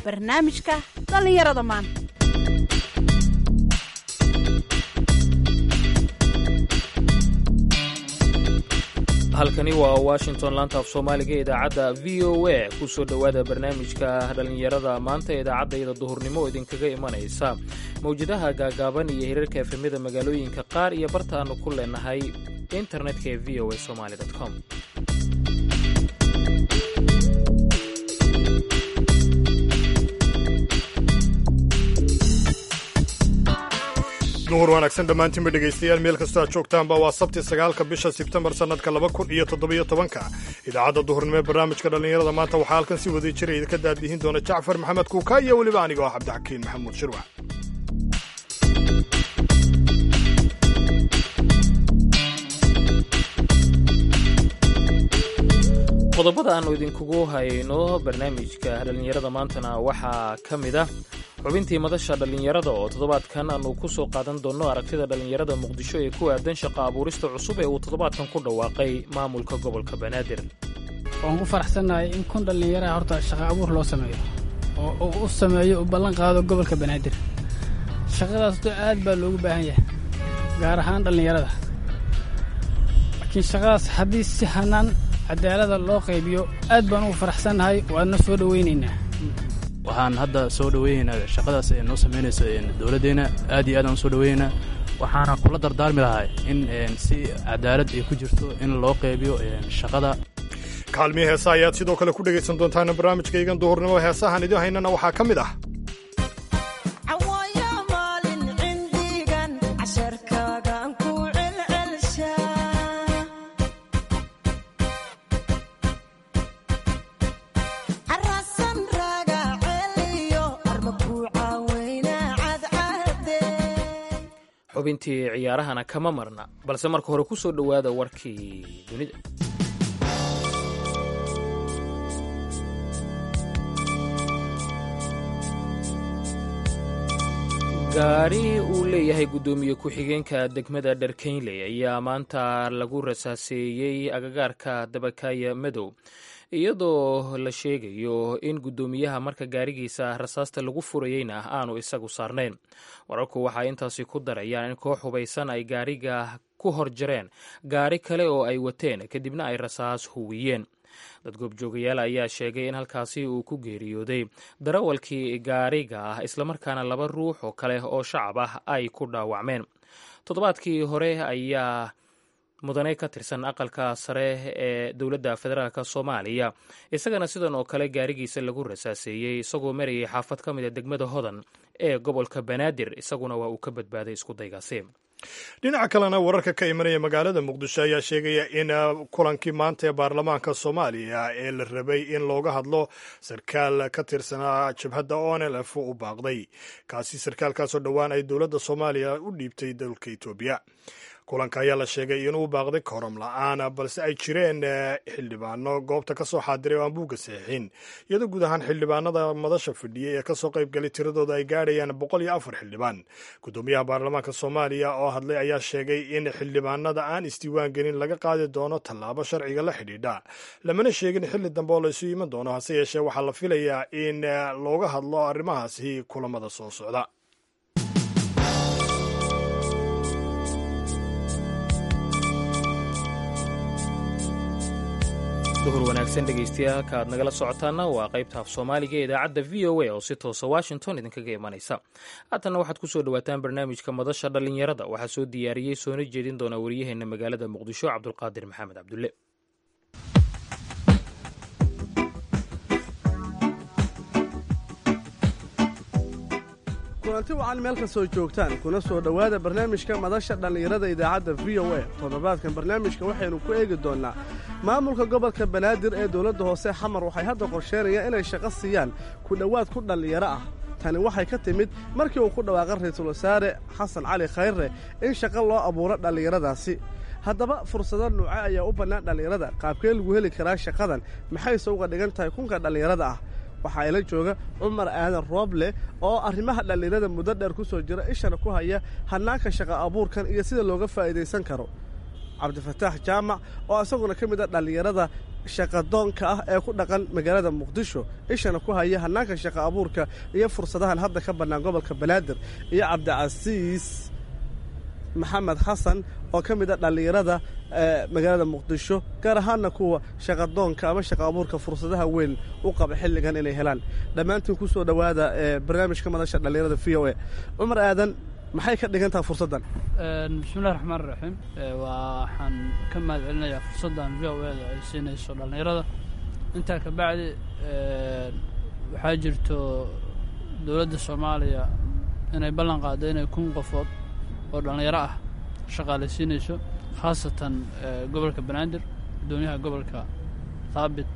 barnaamijka dhallinyarada maanta halkani waa washington laanta af soomaaliga ee idaacadda v o a ku soo dhowaada barnaamijka dhallinyarada maanta ee idaacaddayda duhurnimo oo idinkaga imanaysa mawjadaha gaagaaban iyo hirarka efemyada magaalooyinka qaar iyo barta aannu ku leenahay internetka ee v o a somaali com duhur wanaagsan dhammaantiinba dhegaystayaal meel kastoo aad joogtaanba waa sabti sagaalka bisha sebtembar sannadka laba kun iyo toddobiyo tobanka idaacadda duhurnimo ee barnaamijka dhallinyarada maanta waxaa halkan si waday jira idinka daadihin doona jacfar maxamed kuuka iyo weliba anigoo ah cabdixakiin maxamuud shirwac qodobada aannu idinkugu hayno barnaamijka dhallinyarada maantana waxaa ka mid ah xubintii madasha dhallinyarada oo toddobaadkan aanu ku soo qaadan doonno aragtida dhallinyarada muqdisho ee ku aadan shaqa abuurista cusub ee uu toddobaadkan ku dhawaaqay maamulka gobolka banaadir waan ku faraxsannahay in kun dhallinyaraha horta shaqa abuur loo sameeyo oo uu u sameeyo u ballan qaado gobolka banaadir shaqadaas to aad baa loogu baahan yahay gaar ahaan dhallinyarada laakiin shaqadaas haddii si hanaan cadaalada loo qaybiyo aad baan ugu faraxsannahay waadna soo dhowaynaynaa waxaan hadda soo dhoweynaynaa shaqadaas ee noo samaynayso dowladdeenna aad iyo aad aan u soo dhoweynaynaa waxaana kula dardaarmi lahay in si cadaalad ay ku jirto in loo qaybiyo shaqada kaalmiya heesa ayaad sidoo kale ku dhegaysan doontaan barnaamijkaygan duhurnimo heesahan idin haynana waxaa ka mid ah xubintii ciyaarahana kama marna balse marka hore ku soo dhowaada warkii dunida gaari uu leeyahay guddoomiye ku-xigeenka degmada dharkeynley ayaa maanta lagu rasaaseeyey agagaarka dabakaya madow iyadoo la sheegayo in guddoomiyaha marka gaarigiisa rasaasta lagu furayeyna aanu isagu saarnayn wararku waxay intaasi ku darayaan in koox hubaysan ay gaariga ku hor jareen gaari kale oo ay wateen kadibna ay rasaas huwiyeen dad goobjoogayaal ayaa sheegay in halkaasi uu ku geeriyooday darawalkii gaariga ah islamarkaana laba ruux oo kale oo shacab ah ay ku dhaawacmeen toddobaadkii hore ayaa mudane ka tirsan aqalka sare ee dowladda federaalk soomaaliya isagana sidan oo kale gaarigiisa lagu rasaaseeyey isagoo marayay xaafad ka mid a degmada hodan ee gobolka banaadir isaguna waa uu ka badbaaday iskudaygaasi dhinaca kalena wararka ka imanaya magaalada muqdisho ayaa sheegaya in kulankii maanta ee baarlamaanka soomaaliya ee la rabay in looga hadlo sarkaal ka tirsanaa jabhadda onlf u baaqday kaasi sarkaalkaasoo dhowaan ay dowladda soomaaliya u dhiibtay dalka etoobiya kulanka ayaa la sheegay inuu baaqday korom la-aan balse ay jireen xildhibaano goobta ka soo xaadiray oo aan buugga saxiixin iyadoo guud ahaan xildhibaanada madasha fadhiyay ee kasoo qaybgalay tiradooda ay gaadhayaan boqol iyo afar xildhibaan guddoomiyaha baarlamaanka soomaaliya oo hadlay ayaa sheegay in xildhibaanada aan isdiiwaan gelin laga qaadi doono tallaabo sharciga la xidhiidha lamana sheegin xilli dambe oo laysu iman doono hase yeeshee waxaa la filayaa in looga hadlo arrimahaasi kulamada soo socda duhur wanaagsan dhegaystayaal halka aad nagala socotaana waa qaybta af soomaaliga ee idaacadda v o a oo si toosa washington idinkaga imanaysa haatanna waxaad ku soo dhowaataan barnaamijka madasha dhallinyarada waxaa soo diyaariyey soona jeedin doona wariyaheenna magaalada muqdisho cabdulqaadir maxamed cabdulle kulanti wacan meel kastoo joogtaan kuna soo dhowaada barnaamijka madasha dhallinyarada idaacadda v o a toddobaadkan barnaamijka waxaynu ku eegi doonnaa maamulka gobolka banaadir ee dowladda hoose xamar waxay hadda qorsheynayaan inay shaqo siiyaan ku dhowaad ku dhallinyaro ah tani waxay ka timid markii uu ku dhawaaqay ra-iisul wasaare xasan cali khayre in shaqo loo abuuro dhallinyaradaasi haddaba fursado nuuce ayaa u bannaan dhallinyarada qaabkee lagu heli karaa shaqadan maxayse uga dhigan tahay kunka dhallinyarada ah waxaa ila jooga cumar aadan rooble oo arrimaha dhallinyarada muddo dheer ku soo jira ishana ku haya hannaanka shaqa abuurkan iyo sida looga faa'iidaysan karo cabdifataax jaamac oo isaguna ka mid a dhallinyarada shaqadoonka ah ee ku dhaqan magaalada muqdisho ishana ku haya hannaanka shaqa abuurka iyo fursadahan hadda ka bannaan gobolka banaadir iyo cabdicasiis maxamed xasan oo ka mid a dhallinyarada magaalada muqdisho gaar ahaanna kuwa shaqadoonka ama shaqa abuurka fursadaha weyn u qaba xilligan inay helaan dhammaantiin ku soo dhowaada barnaamijka madasha dhallinyarada v o a cumar aadan maxay ka dhigan tahay fursaddan bismillahi raxmaan raxiim waxaan ka mahad celinayaa fursaddan v o eda ay siinayso dhallinyarada intaa ka bacdi waxaa jirto dowladda soomaaliya inay ballan qaaddo inay kun qofood oo dhallinyaro ah shaqaalaysiinayso khaasatan gobolka banaadir guddoomiyaha gobolka thaabit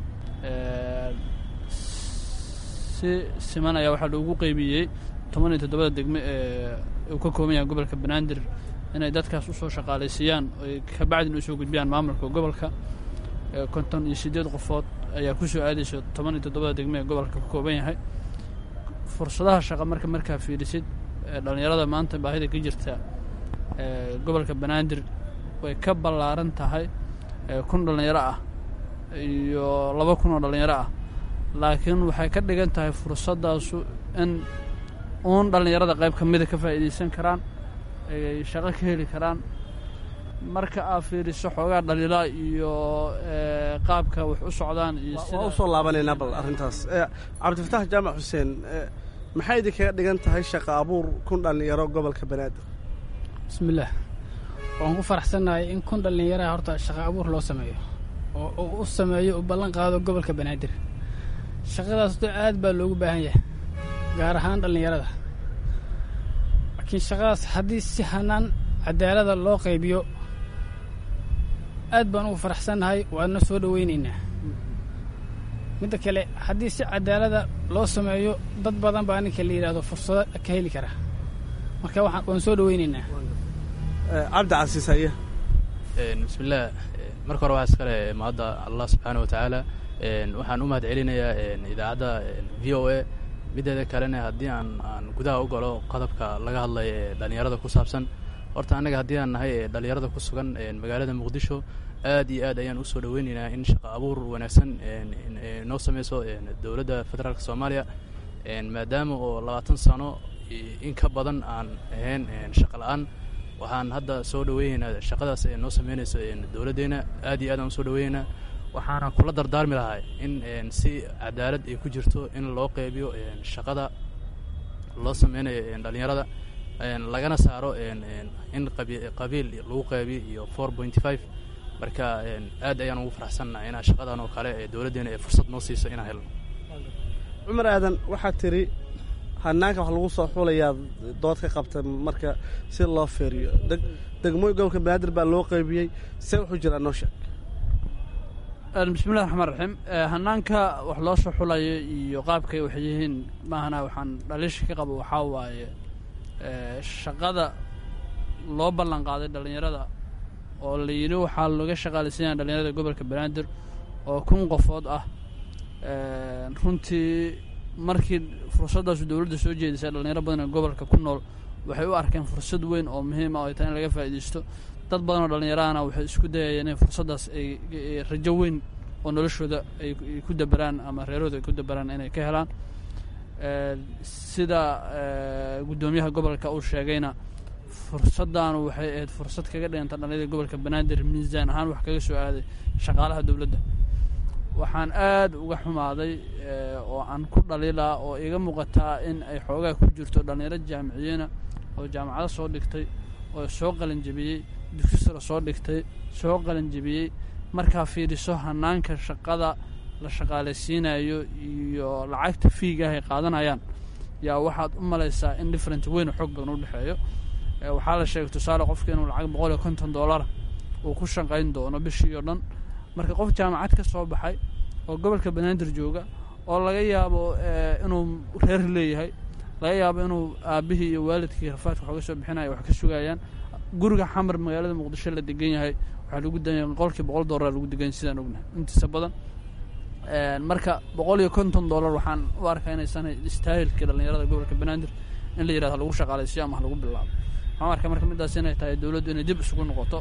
si siman ayaa waxaa loogu qeybiyey toban iyo toddobada degme ee uu ka kooban yahay gobolka banaadir inay dadkaas usoo shaqaalaysiiyaan oy ka bacdin usoo gudbiyaan maamulka gobolka konton iyo siddeed qofood ayaa ku soo aadaysa toban iyo toddobada degme ee gobolka ka kooban yahay fursadaha shaqa marka markaa fiirisid dhallinyarada maanta baahida ka jirta gobolka banaadir way ka ballaaran tahay kun dhallinyaro ah iyo laba kun oo dhallinyaro ah laakiin waxay ka dhigan tahay fursaddaasu in uun dhallinyarada qayb ka mida ka faa'iidaysan karaan ay shaqo ka heli karaan marka aad fiiriso xoogaa dhaliila iyo qaabka wax u socdaan iyo waa u soo laabanaynaa bal arrintaas cabdifataax jaamac xuseen maxay idinkaga dhigan tahay shaqa abuur kun dhallinyaro gobolka banaadir bismillaah waan ku faraxsannahay in kun dhallinyaraha horta shaqa abuur loo sameeyo oo uu u sameeyo u ballan qaado gobolka banaadir shaqadaas to aad baa loogu baahan yahay gaar ahaan dhallinyarada laakiin shaqadaas haddii si hanaan cadaalada loo qaybiyo aad baan ugu faraxsannahay waadna soo dhowaynaynaa midda kale haddii si cadaalada loo sameeyo dad badan baa ninka la yidhahdo fursado ka heli kara marka waxaan waan soo dhowaynaynaa cabdi casiis haye bismillaah marka hore waxaa iskale mahadda allah subxaana wa tacaala waxaan u mahad celinayaa idaacadda v o a mideeda kalena haddii aan aan gudaha u galo qodobka laga hadlaya ee dhallinyarada ku saabsan horta annaga haddii aan nahay dhallinyarada ku sugan magaalada muqdisho aad iyo aad ayaan usoo dhoweynaynaa in shaqa abuur wanaagsan noo sameyso dowladda federaalk soomaaliya maadaama oo labaatan sano in ka badan aan ahayn shaqa la-aan waxaan hadda soo dhoweynaynaa shaqadaas ee noo sameynayso dowladdeena aad iyo aad aan usoo dhoweynaynaa waxaana kula dardaarmi lahaa in si cadaalad ay ku jirto in loo qeybiyo shaqada loo sameynayo dhallinyarada lagana saaro in qabiil lagu qeybiyo iyo four pointy five marka aad ayaan ugu faraxsannaha inaa shaqadan oo kale ee dowladdeena ee fursad noo siiso inaan helno cumar aadan waxaad tidhi hanaanka wax lagu soo xulayaa dood ka qabta marka si loo feeriyo degmooyin gobolka banaadir baa loo qeybiyey see wuxuu jiraa noo sheeg bismillahi raxmaan raxiim hanaanka wax loo soo xulayo iyo qaabkay wax yihiin maahana waxaan dhaliisha ka qabo waxaa waaye shaqada loo ballan qaaday dhallinyarada oo la yidhi waxaa laga shaqaalaysanyaa dhallinyarada gobolka banaadir oo kun qofood ah runtii markii fursaddaasu dowladda soo jeedisay dhallinyaro badan ee gobolka ku nool waxay u arkeen fursad weyn oo muhiim ah oo ay tahay in laga faa'iidaysto dad badan oo dhallinyarahana waxay isku dayayeen in fursaddaas ay rajo weyn oo noloshooda ay ku daberaan ama reerahooda ay ku daberaan inay ka helaan sida guddoomiyaha gobolka uu sheegayna fursaddaanu waxay ahayd fursad kaga dhiganta dhallinyarada gobolka banaadir miisaan ahaan wax kaga soo aaday shaqaalaha dowladda waxaan aad uga xumaaday oo aan ku dhaliilaa oo iga muuqataa in ay xoogaa ku jirto dhallinyaro jaamiciyiina oo jaamacado soo dhigtay oo soo qalanjebiyey dugsi sare soo dhigtay soo qalanjebiyey markaa fiiriso hanaanka shaqada la shaqaalaysiinayo iyo lacagta fiigaah ay qaadanayaan yaa waxaad u malaysaa in different weyn xoog badan u dhexeeyo waxaa la sheegay tusaale qofka inuu lacag boqol iyo konton dollara uu ku shaqayn doono bishii oo dhan marka qof jaamacad ka soo baxay oo gobolka banaadir jooga oo laga yaabo inuu reer leeyahay laga yaabo inuu aabbihii iyo waalidkii rafaadka waxooga soo bixinaya wax ka sugayaan guriga xamar magaalada muqdisho la degan yahay waxaa lagu danya boqolkii boqol dollar lagu degan sidaan ognahay intiisa badan marka boqol iyo konton dollar waxaan u arkaa inaysan istaahilkii dhallinyarada gobolka banaadir in la yirahdo lagu shaqaalaysiyo ama lagu bilaabo waxaan arkaa marka midaas inay tahay dowladdu inay dib isugu noqoto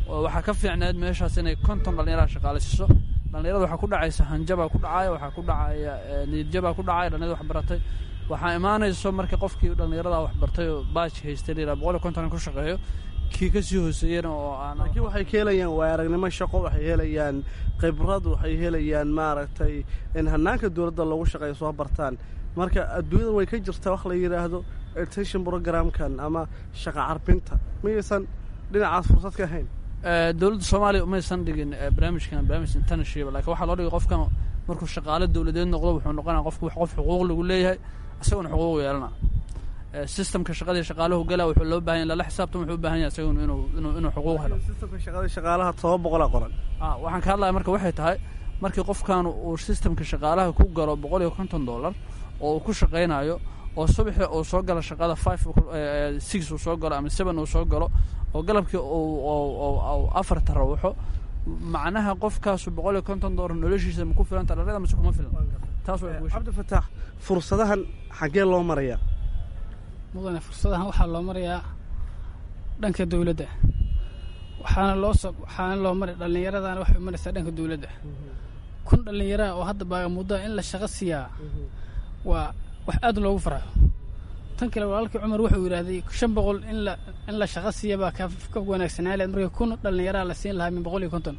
waxaa ka fiicneed meeshaas inay konton dhallinyaraha shaqaalaysiiso dhallinyarada waxaa ku dhacaysa hanjabaa ku dhacaya waxaa ku dhacaya niyadjabaa ku dhacaya dhallinyarada wax baratay waxaa imaanayso marka qofkii dhallinyarada wax bartay oo baaj haystay layidhaha boqol iyo konton ku shaqeeyo kii ka sii hooseeyena oo aan laakiin waxay ka helayaan waay aragnimo shaqo waxay helayaan khibrad waxay helayaan maaragtay in hanaanka dowladda loogu shaqeeyo soo bartaan marka adduunyada way ka jirtaa wax la yidhaahdo education programkan ama shaqa carbinta miyaysan dhinacaas fursad ka ahayn dowladda soomaaliya umaysan dhigin barnaamijkan barnaamij internship lakin waxaa loo dhigay qofkan markuu shaqaale dowladeed noqdo wuxuu noqonaya qofku qof xuquuq lagu leeyahay isaguna xuquuq yeelana systemka shaqadii shaqaalahu gala wuxuu loo bahan yahy lala xisaabtan wuxuu u bahan yahay isaguna inuu inuu inuu xuquuq helo systemka shaqada shaqaalaha toba boqolaa qoran a waxaan ka hadlaya marka waxay tahay markii qofkan uu systemka shaqaalaha ku galo boqol iyo konton dollar oo uu ku shaqaynayo oo subaxii uu soo galo shaqada five six uu soo galo ama seven uu soo galo oo galabkii uu afar tarawuxo macnaha qofkaasu boqol iyo konton dollar noloshiisa ma ku filanta dhalada mase kuma filan taas waa cabdifataax fursadahan xaggee loo marayaa mudane fursadahan waxaa loo marayaa dhanka dowladda waxaana loo so waxaana loo maray dhallinyaradana waxay u maraysaa dhanka dowladda kun dhallinyaraha oo hadda baagamuddaa in la shaqo siiyaa waa wax aad loogu farxo tan kale walaalkii cumar wuxuu yidhaahday shan boqol in la in la shaqo siiya baa ka ka wanaagsanaa leed markii kun dhallinyaraha la siin lahaa min boqol iyo konton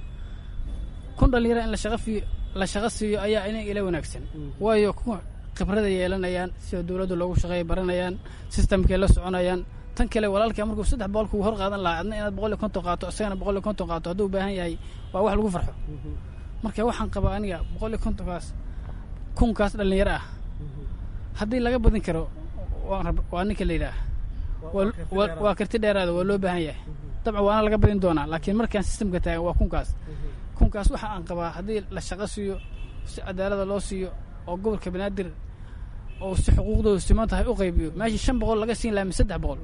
kun dhallinyaraha in la shaqo fiiyo la shaqo siiyo ayaa ina ila wanaagsan waayo kuwa khibrada yeelanayaan sida dowladda loogu shaqeeya baranayaan sistamkay la soconayaan tan kale walaalkaa markuu saddex boqol kuu hor qaadan lahaa adna inaad boqol iyo konton qaato isagana boqol iyo konton qaato hadduu u baahan yahay waa wax lagu farxo marka waxaan qabaa aniga boqol iyo kontonkaas kunkaas dhallinyaro ah haddii laga badin karo waa ninka la yidhaah waa karti dheeraada waa loo baahan yahay dabcan waana laga badin doonaa laakiin markaan sistamka taagan waa kunkaas kunkaas waxa aan qabaa haddii la shaqo siiyo si cadaalada loo siiyo oo gobolka banaadir oo si xuquuqdooda siman tahay u qaybiyo meeshii shan boqol laga siin lahaa mi saddex boqol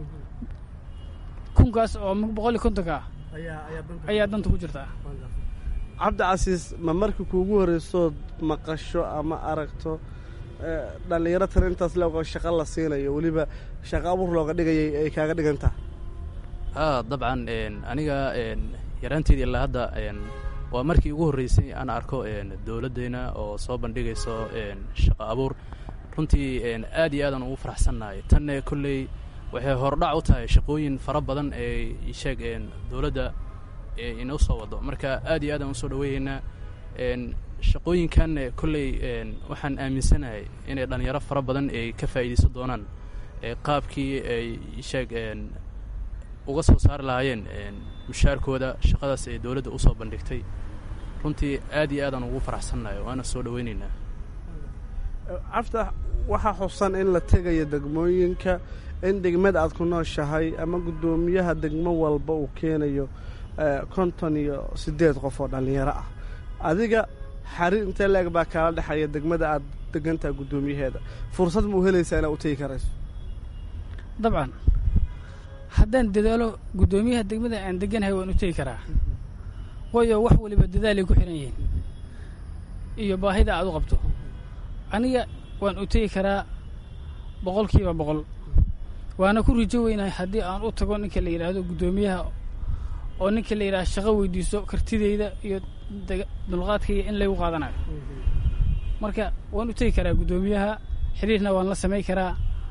kunkaas oo boqol iyo kontonka ah ayaa danta ku jirtaa cabdicasiis ma markii kuugu horreysood maqasho ama aragto dhallinyaro tan intaas leego shaqo la siinayo weliba shaqo abuur looga dhigayay ay kaaga dhigantaa a dabcan aniga yaraanteedii ilaa hadda waa markii ugu horreysay aan arko dowladdeyna oo soo bandhigayso shaqo abuur runtii aad iyo aadaan ugu faraxsannahay tanne kolley waxay hordhac u tahay shaqooyin fara badan ee sheeg dowladda inoo soo wado marka aad iyo aadaan usoo dhaweeyeynaa shaqooyinkan kolley waxaan aaminsanahay inay dhallinyaro fara badan ay ka faa'iidaysan doonaan qaabkii ay sheeg uga soo saari lahaayeen mushaarkooda shaqadaas ee dowladda usoo bandhigtay runtii aad iyo aadaan ugu faraxsannahay waana soo dhaweynaynaa caftax waxaa xusan in la tegayo degmooyinka in degmada aad ku nooshahay ama guddoomiyaha degmo walba uu keenayo konton iyo siddeed qof oo dhallinyaro ah adiga xariir intee leeg baa kaala dhexaya degmada aad degantaha guddoomiyaheeda fursad ma u helaysaa inaad u tegi karayso dabcan haddaan dadaalo guddoomiyaha degmada aan deganahay waan u tegi karaa waayo wax waliba dadaalay ku xihan yihiin iyo baahida aad u qabto aniga waan u tegi karaa boqolkiiba boqol waana ku rijo weynahay haddii aan u tago ninka la yidhaahdo guddoomiyaha oo ninka la yidhahdo shaqo weydiiso kartideyda iyo dulqaadkayga in laygu qaadanayo marka waan u tegi karaa guddoomiyaha xiriirna waan la samay karaa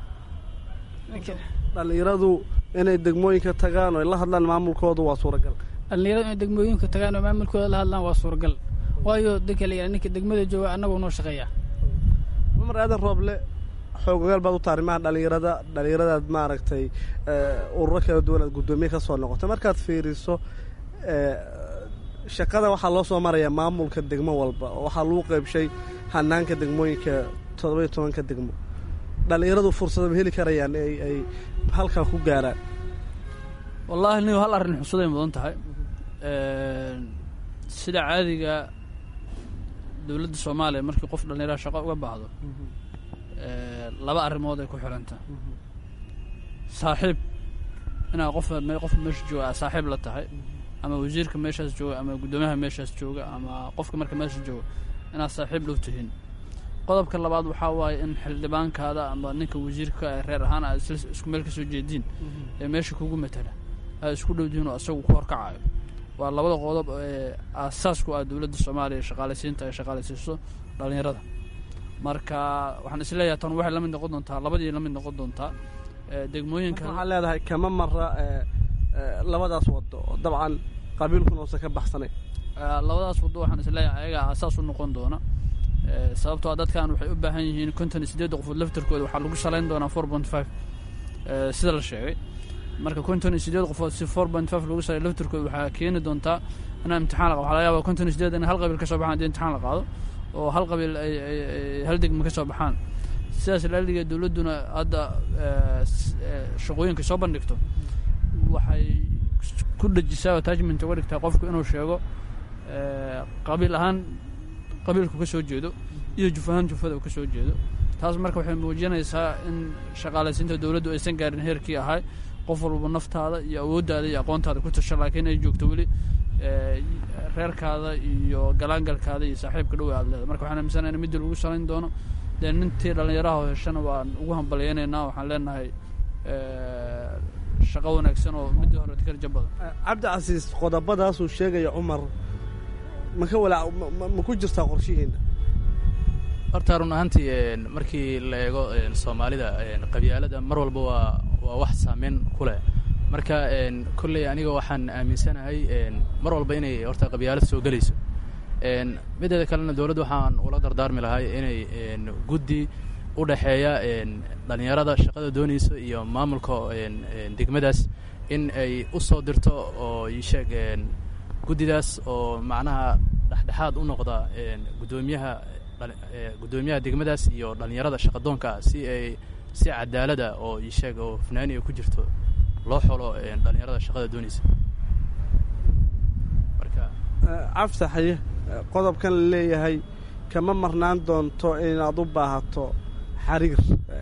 dhallinyaradu inay degmooyinka tagaan oo ay la hadlaan maamulkooda waa suuragal dhallinyaradu inay degmooyinka tagaan oo maamulkooda la hadlaan waa suuragal waayo dadka la yidhahdo ninka degmada jooga annagoo noo shaqeeya cumar aadan rooble xoogogaal baad u taha arrimaha dhallinyarada dhallinyaradaad maaragtay ururo kala duwan aad guddoomiye ka soo noqotay markaad fiiriso shaqada waxaa loo soo marayaa maamulka degmo walba oo waxaa lagu qaybshay hanaanka degmooyinka toddoba-iyo tobanka degmo dhallinyaradu fursada ma heli karayaan ay ay halkaa ku gaaraan wallaahi nigo hal arrin xusuday mudan tahay sida caadiga dowladda soomaaliya markii qof dhallinyaraha shaqo uga baahdo laba arrimood ay ku xidhanta saaxiib inaad qof qof meesha jooga aad saaxiib la tahay ama wasiirka meeshaas jooga ama guddoomiyaha meeshaas jooga ama qofka marka meesha jooga inaad saaxiib dhow tihiin qodobka labaad waxaa waaye in xildhibaankaada ama ninka wasiirka reer ahaan aad isku meel ka soo jeediin ee meesha kugu matala ay isku dhowdihiin oo isagu ku horkacayo waa labada qodob ee aasaasku ah dowladda soomaaliya shaqaalaysiinta ay shaqaalaysiiso dhallinyarada marka waxaan isleeyahay tan waxay la mid noqon doontaa labadii la mid noqon doontaa degmooyinka waxaa leedahay kama mara labadaas wado oo dabcan qabiilkuna uusan ka baxsanay labadaas waddo waxaan isleeyahay ayagaa aasaas u noqon doona sababtoo a dadkan waxay u baahan yihiin konton iyo siddeedda qofood laftarkooda waxaa lagu salayn doonaa four point five sida la sheegay marka konton iyo siddeed qofood si four point five lagu salay laftarkooda waxaa keeni doontaa inaa imtixaan la qabo waxaa laga yaaba konton iyo siddeed in hal qabiil ka soo baxaan haddii imtixaan la qaado oo hal qabiil ay hal degma ka soo baxaan sidaas laaliga dowladduna hadda shaqooyinka soo bandhigto waxay ku dhejisaa attachment uga dhigtaa qofku inuu sheego qabiil ahaan qabiilku ka soo jeedo iyo juf ahaan jufada uu ka soo jeedo taas marka waxay muujinaysaa in shaqaalaysiinta dowladdu aysan gaarin heerkii ahay qof walba naftaada iyo awooddaada iyo aqoontaada ku tasha laakiin ay joogto weli reerkaada iyo galaangalkaada iyo saaxiibka dhow aad leedahay marka waxaan aaminsanaa in midii lagu salayn doono dee nintii dhallinyaraha oo heshana waan ugu hambalyaynaynaa waxaan leenahay shaqo wanaagsan oo midii hore karja badan cabdicasiis qodobadaasuu sheegaya cumar ma ka walaa ma ku jirtaa qorshihiina horta run ahaantii markii la eego soomaalida qabyaalada mar walba waa waa wax saameyn ku leh marka kolley aniga waxaan aaminsanahay mar walba inay horta qabyaalad soo gelayso mideeda kalena dowladda waxaan ula dardaarmi lahay inay guddi u dhexeeya dhallinyarada shaqada doonaysa iyo maamulka degmadaas in ay u soo dirto oo isheeg guddidaas oo macnaha dhexdhexaad u noqda guddoomiyaha guddoomiyaha degmadaas iyo dhallinyarada shaqadoonka si ay si cadaalada oo isheeg oo fanaani ay ku jirto loo xolo dhallinyarada shaqada doonaysa marka cafsaxaye qodobkan la leeyahay kama marnaan doonto inaad u baahato xariir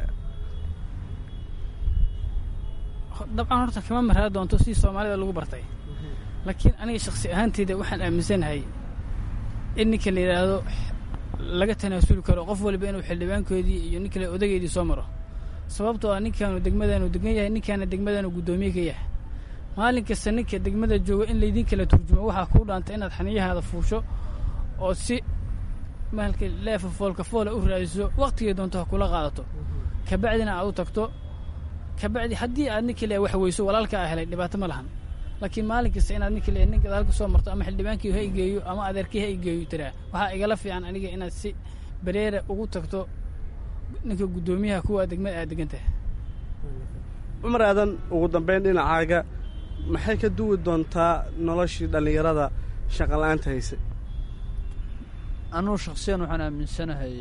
dabcan horta kama marraa doonto sidii soomaalida lagu bartay laakiin aniga shaksi ahaanteyda waxaan aaminsanahay in ninka la yidhaahdo laga tanaasuli karo qof waliba inuu xildhibaankoodii iyo nin kale odageydii soo maro sababtoo ah ninkaanu degmadaanu degan yahay ninkaana degmadaanu guddoomiye ka yahay maalin kasta ninka degmada jooga in laydin kala turjumo waxaa kuu dhaanta inaad xaniyahaada fuusho oo si maalka leefa foolka foola u raadiso waktigay doonto ha kula qaadato kabacdina aad u tagto kabacdi haddii aad ninka le wax weyso walaalka a helay dhibaato ma lahan laakiin maalin kasta inaad ninka le nin gadaalka soo marto ama xildhibaankii ha igeeyo ama adeerkii ha igeeyo tiraa waxaa igala fiican aniga inaad si bareera ugu tagto ninka guddoomiyaha kuwa degmada aad degan tahay cumar aadan ugu dambayn dhinacaaga maxay ka duwi doontaa noloshii dhallinyarada shaqala-aanta haysay anugu shaksiyan waxaan aaminsanahay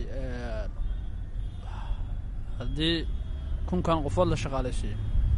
haddii kunkan qofood la shaqaalaysiiyo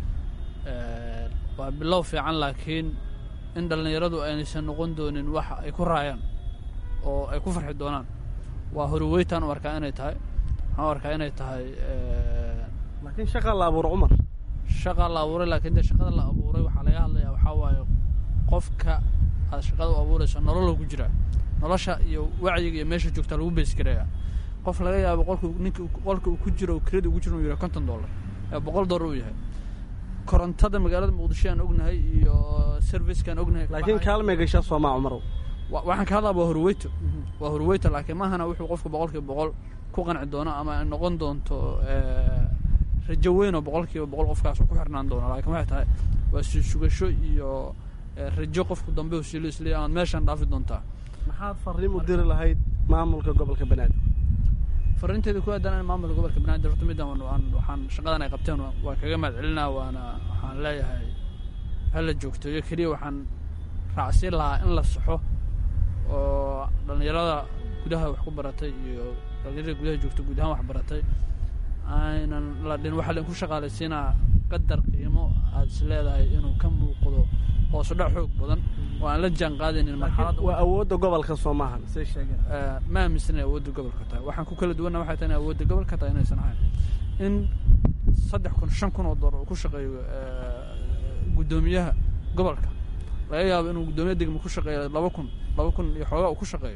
waa bilow fiican laakiin in dhallinyaradu aynaysan noqon doonin wax ay ku raayaan oo ay ku farxi doonaan waa horweytaan u arkaa inay tahay waxaan u arkaa inay tahay laakiin shaqaa la abuuro cumar shaqaa la abuuray laakiin dee shaqada la abuuray waxaa laga hadlayaa waxaa waaye qofka aad shaqada u abuurayso nololo ku jira nolosha iyo wacyiga iyo meesha joogtaa lagu beesgareeya qof laga yaabo qolku ninka qolka uu ku jiro kirada ugu jiro uu yahay konton dollar ee boqol dollar uu yahay korontada magaalada muqdisho aan ognahay iyo servicekaan ognahay laakiin kaalmay gashaa soomaa cumarow waxaan ka hadlaa waa horweyto waa horweyto laakiin maahana wuxuu qofku boqolkiiba boqol ku qanci doono ama ay noqon doonto rajo weyn oo boqolkiiba boqol qofkaas ku xirnaan doono laakiin waxay tahay waa sii sugasho iyo rajo qofku dambe u siilo isleeya amaad meeshaan dhaafi doontaa maxaad farriin u diri lahayd maamulka gobolka banaadir farriinteeda ku aadan in maamulka gobolka banaadir horta middan waxaan shaqadan ay qabteen waan kaga mahad celinaa waana waxaan leeyahay hala joogto iyo keliya waxaan raacsiin lahaa in la saxo oo dhallinyarada gudaha wax ku baratay iyo dhallinyarada gudaha joogto guud ahaan wax baratay aynan la dhin waxaa lainku shaqaalaysiinaa qadar qiimo aad is leedahay inuu ka muuqdo hoosu dhac xoog badan oo aan la jaan qaadaynin marxaladda waa awoodda gobolka soo maahan say sheegeen ma aaminsan inay awoodda gobolka tahay waxaan ku kala duwanna waxay tahay inay awoodda gobolka tahay inaysan ahayn in saddex kun shan kun oo dollar uu ku shaqeeyo guddoomiyaha gobolka laga yaabo inuu guddoomiya degma ku shaqeeyo laba kun laba kun iyo xoogaa uu ku shaqeeyo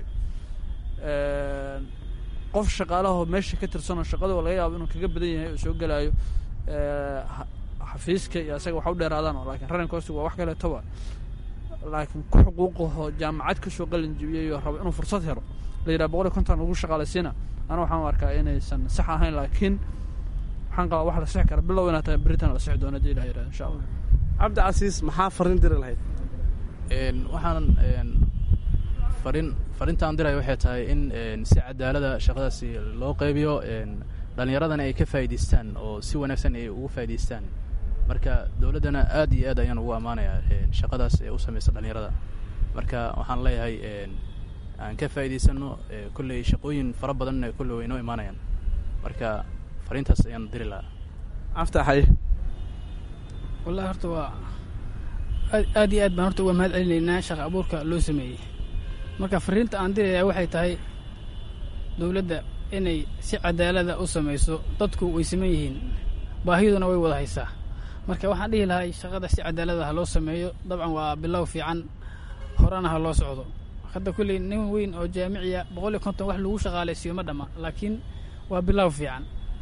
qof shaqaalahoo meesha ka tirsanoo shaqadoo laga yaabo inuu kaga badan yahay oo soo gelaayo xafiiska iyo asaga wax u dheeraadaan laakiin running costiga waa wax kaleetoba laakiin ku xuquuqaho jaamacad kasoo qalin jibiyay oo rabo inuu fursad helo la yidhaha boqol iyo konton ugu shaqaalaysiina ana waxaan u arkaa inaysan sax ahayn laakiin waxaan qabaa wax la sixi kara bilow inaa tahay beritan la sixi doono hadii ilaha yidhaha insha allah cabdi casiis maxaa farin diri lahayd waxaan farin farintaan diray waxay tahay in si cadaalada shaqadaasi loo qaybiyo dhallinyaradana ay ka faa'idaystaan oo si wanaagsan ay ugu faa'idaystaan marka dowladdana aad iyo aad ayaan ugu ammaanayaa shaqadaas ee u samaysa dhallinyarada marka waxaan leeyahay aan ka faa'idaysano kolley shaqooyin fara badanna kolley way inoo imaanayaan marka fariintaas ayaan diri lahaa caftaxay wallahi horta waa aad aad iyo aad baan horta uga mahad celinaynaa shaqa abuurka loo sameeyey marka fariinta aan dirayaa waxay tahay dowladda inay si cadaalada u samayso dadku way saman yihiin baahiduna way wada haysaa marka waxaan dhihi lahay shaqada si cadaalada ha loo sameeyo dabcan waa bilow fiican horena ha loo socdo hadda kulley nin weyn oo jaamiciya boqol iyo konton wax lagu shaqaalaysiiyo ma dhamma laakiin waa bilow fiican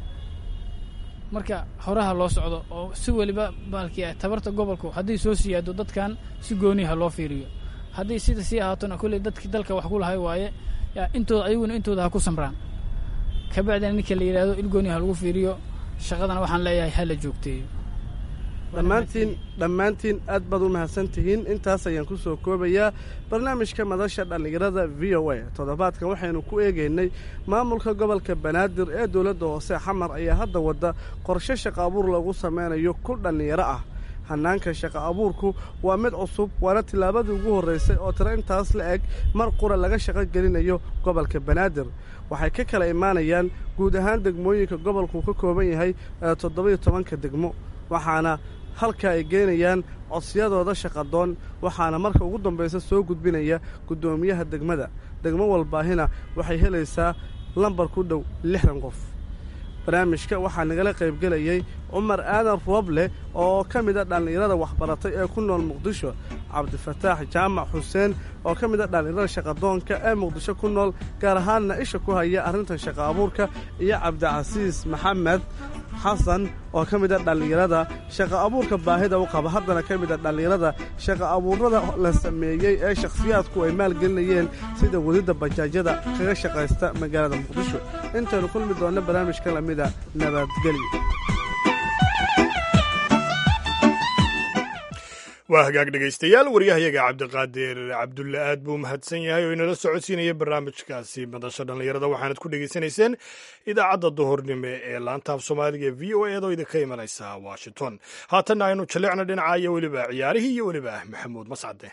marka horeha loo socdo oo si weliba baalkii tabarta gobolku haddii soo siyaado dadkan si gooni ha loo fiiriyo haddii sida sii ahaatona kulley dadkii dalka wax ku lahay waaye yaa intooda ayaguna intooda ha ku samraan kabacdina ninka la yidhaahdo il gooni ha lagu fiiriyo shaqadana waxaan leeyahay ha la joogteeyo dhammaantiin dhammaantiin aad baad u mahadsan tihiin intaas ayaan ku soo koobayaa barnaamijka madasha dhallinyarada v o a toddobaadkan waxaynu ku eegaynay maamulka gobolka banaadir ee dowladda hoose xamar ayaa hadda wadda qorshe shaqa abuur lagu sameynayo ku dhallinyaro ah hannaanka shaqa abuurku waa mid cusub waana tillaabadii ugu horraysay oo tiro intaas la eg mar qura laga shaqo gelinayo gobolka banaadir waxay ka kala imaanayaan guud ahaan degmooyinka gobolku ka kooban yahay ee toddoba-iyo tobanka degmo waxaana halka ay geynayaan codsiyadooda shaqadoon waxaana marka ugu dambaysa soo gudbinaya guddoomiyaha degmada degmo walbaahina waxay helaysaa lambar ku dhow lixdan qof barnaamijka waxaa nagala qaybgelayay cumar aadan rooble oo ka mid a dhallinyarada waxbaratay ee ku nool muqdisho cabdifataax jaamac xuseen oo ka mid a dhallinyarada shaqadoonka ee muqdisho ku nool gaar ahaanna isha ku haya arrintan shaqa abuurka iyo cabdicasiis maxamed xasan oo ka mid a dhallinyarada shaqa abuurka baahida u qaba haddana ka mid a dhallinyarada shaqa abuurada la sameeyey ee shakhsiyaadku ay maalgelinayeen sida wadidda bajaajyada kaga shaqaysta magaalada muqdisho intaynu kulmi doonno barnaamijka lamida nabadgelyo waa hagaag dhegaystayaal waryahayaga cabdiqaadir cabdulle aad buu mahadsan yahay oo inala socodsiinaya barnaamijkaasi madasha dhallinyarada waxaanad ku dhegaysanayseen idaacadda duhurnimo ee laantaaf soomaaliga v o eedoo idinka imanaysa washington haatanna aynu jalleecna dhinaca iyo weliba ciyaarihii iyo weliba maxamuud mascade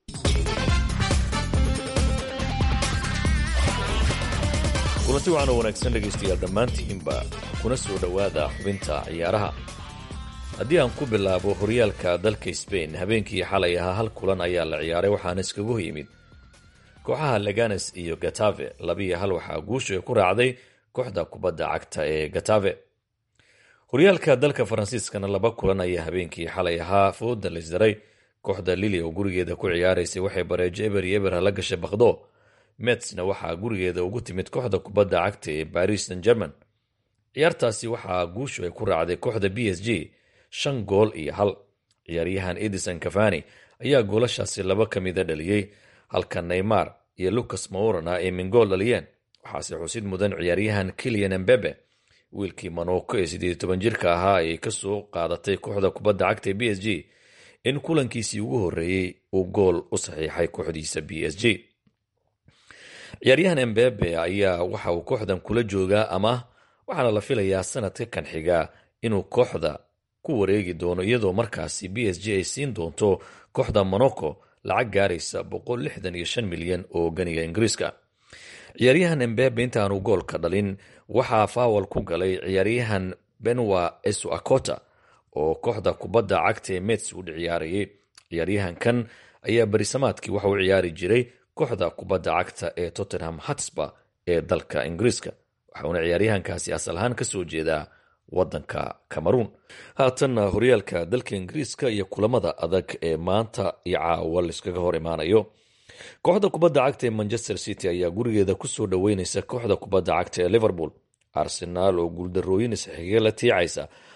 kulanti waxaan oo wanaagsan dhegaystayaal dhammaantiinba kuna soo dhowaada xubinta ciyaaraha haddii aan ku bilaabo horyaalka dalka sbain habeenkii xalay ahaa hal kulan ayaa la ciyaaray waxaana iskagu yimid kooxaha leganes iyo gatave labiiyo hal waxaa guusha ku raacday kooxda kubadda cagta ee gatave horyaalka dalka faransiiskana laba kulan ayaa habeenkii xalay ahaa fooda laysdaray kooxda lili oo gurigeeda ku ciyaaraysay waxay bareejo eber iyo eber la gashay bakdo metsna waxaa gurigeeda ugu timid kooxda kubadda cagta ee baris san german ciyaartaasi waxaa guushu ay ku raacday kooxda b s g shan gool iyo hal ciyaaryahan edison cafani ayaa goolashaasi laba ka mida dhaliyey halka neymar iyo lucas maurana ay mingool dhaliyeen waxaase xusid mudan ciyaaryahan kilian embebe wiilkii monoko ee siddeed toban jirka ahaa ay kasoo qaadatay kooxda kubadda cagta ee b s g in kulankiisii ugu horreeyey uu gool u saxiixay kooxdiisa b s g ciyaaryahan embebe ayaa waxa uu kooxdan kula joogaa ama waxaana la filayaa sanadka kan xigaa inuu kooxda ku wareegi doono iyadoo markaasi b s g ay siin doonto kooxda monaco lacag gaaraysa boqol lixdan iyo shan milyan oo ganiga ingiriiska ciyaaryahan embebe intaanu goolka dhalin waxaa faawal ku galay ciyaaryahan benwa esuakota oo kooxda kubadda cagta ee mets u ciyaarayay ciyaaryahankan ayaa berisamaadkii waxa uu ciyaari jiray kooxda kubadda cagta ee tottenham hatsba ee dalka ingiriiska waxauna ciyaaryahankaasi asal ahaan kasoo jeedaa wadanka cameruun haatanna horyaalka dalka ingiriiska iyo kulamada adag ee maanta iyo caawa laiskaga hor imaanayo kooxda kubadda cagta ee manchester city ayaa gurigeeda kusoo dhoweyneysa kooxda kubadda cagta ee liverpool arsenaal oo guuldarooyin isxiga la tiicaysa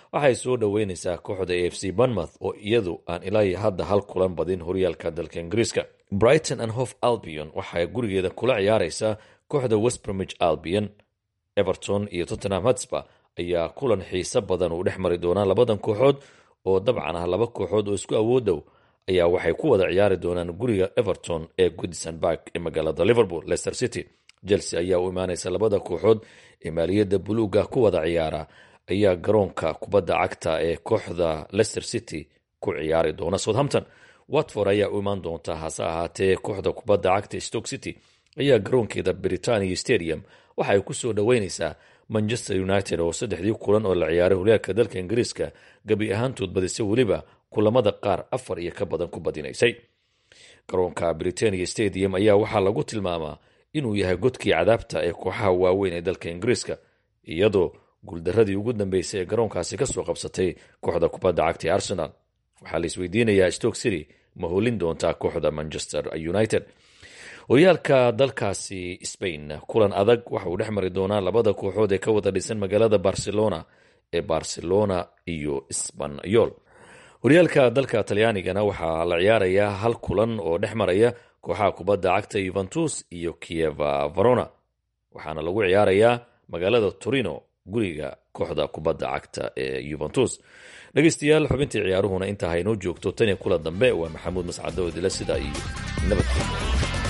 waxay soo dhoweyneysaa kooxda a f c banmouth oo iyadu aan ilaa hadda hal kulan badin horyaalka dalka ingiriiska brighton and hof albion waxay gurigeeda kula ciyaareysaa kooxda westbromich albion everton iyo tottenham hotspur ayaa kulan xiise badan uu dhex mari doonaa labadan kooxood oo dabcan ah laba kooxood oo isku awood dhow ayaa waxay ku wada ciyaari doonaan guriga everton ee goodison bark ee magaalada liverpool leicester city chelsea ayaa u imaaneysa labada kooxood ee maaliyadda buluuga ku wada ciyaara ayaa garoonka kubadda cagta ee kooxda leicester city ku ciyaari doona southampton watford ayaa u imaan doonta hase ahaatee kooxda kubadda cagta stoke city ayaa garoonkeeda britania stadium waxa ay kusoo dhoweyneysaa manchester united oo saddexdii kulan oo la ciyaaray horyaalka dalka ingiriiska gebi ahaantood badisay weliba kulamada qaar afar iyo ka badan ku badinaysay garoonka britania stadium ayaa waxaa lagu tilmaamaa inuu yahay godkii cadaabta ee kooxaha waaweyn ee dalka ingiriiska iyadoo guuldaradii ugu dambeysay ee garoonkaasi kasoo qabsatay kooxda kubadda cagta ee arsenal waxaa la isweydiinayaa stoke city ma holin doontaa kooxda manchester united horyaalka dalkaasi spain kulan adag waxa uu dhex mari doonaa labada kooxood ee ka wada dhisan magaalada barcelona ee barcelona iyo sbanyol horyaalka dalka talyaanigana waxaa la ciyaarayaa hal kulan oo dhex maraya kooxaha kubadda cagta yuventus iyo kieva varona waxaana lagu ciyaarayaa magaalada torino guriga kooxda kubadda cagta ee yuventus dhegeystayaal xubintii ciyaaruhuna intaa haynoo joogto tan iyo kula dambe waa maxamuud mascado dila sidaa iyo nabadgeliya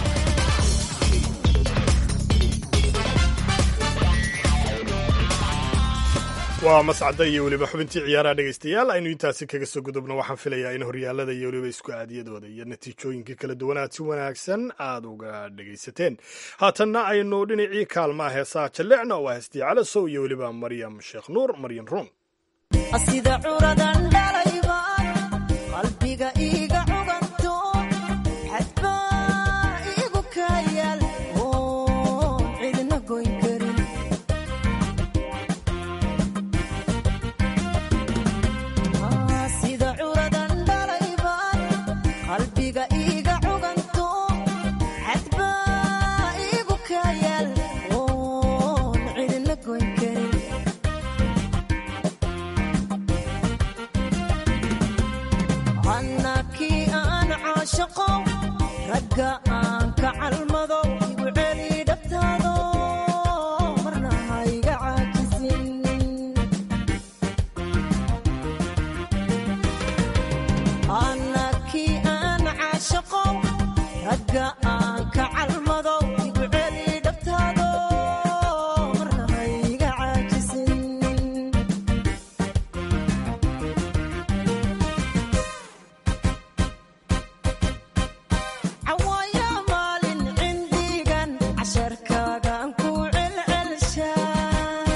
waa mascada iyo weliba xubintii ciyaaraha dhegaystayaal aynu intaasi kaga soo gudubno waxaan filayaa in horyaalada iyo weliba isku aadiyadooda iyo natiijooyinka kala duwanaad si wanaagsan aad uga dhegaysateen haatanna aynu dhinacii kaalmaa heesaha jallecna waa heestii calasow iyo weliba maryam sheekh nuur maryan ruum sida curadan dhalayba qalbiga iiga cuganto xadbaa iigu kayaal oon cidna goyn karin sida curadan dhalayba qalbiga iiga cuganto xadbaa iigu kayaal oon cidna goyn karin annakii aan caashaqo ragga aan ka calmado igu celi dhabtaado marna hayga caajisin annakii aan caashaqo ragga aan ka calmado igu celi dhabtaado marna hayga caajisin cawaaya maalin cindigan casharkaagaan ku celcelshaa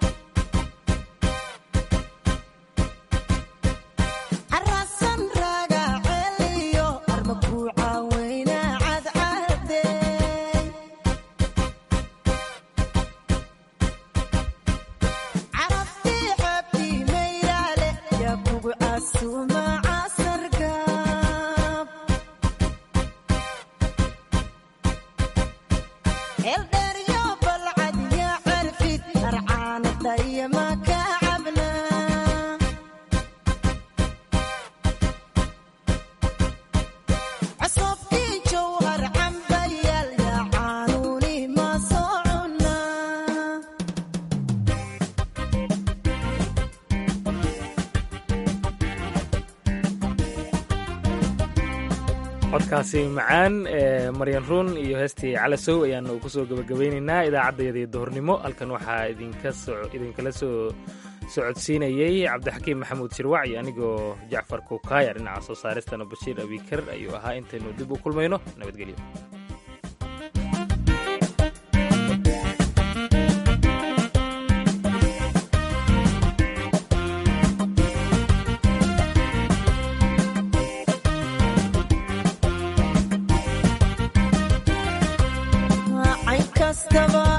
carasan raaga celiyo arma ku caaweyna cadcadey carabtii xabtii mayraale yaa kugu casuuma casargaab eldheeryo balcad yaa carfid arcaanadaya ma ka cabnaa cosobkii jowhar cambayaal yaa caanuuni ma soo cunaa codkaasi macaan ee maryan ruun iyo heestii calasow ayaanu kusoo gebagabaynaynaa idaacaddayadii duhurnimo halkan waxaa idinka so- idinkala soo socodsiinayey cabdixakiim maxamuud shirwac iyo anigoo jacfar kukaaya dhinaca soo saaristana bashiir abikar ayuu ahaa intaynu dib u kulmayno nabadgelyo cayn kastaba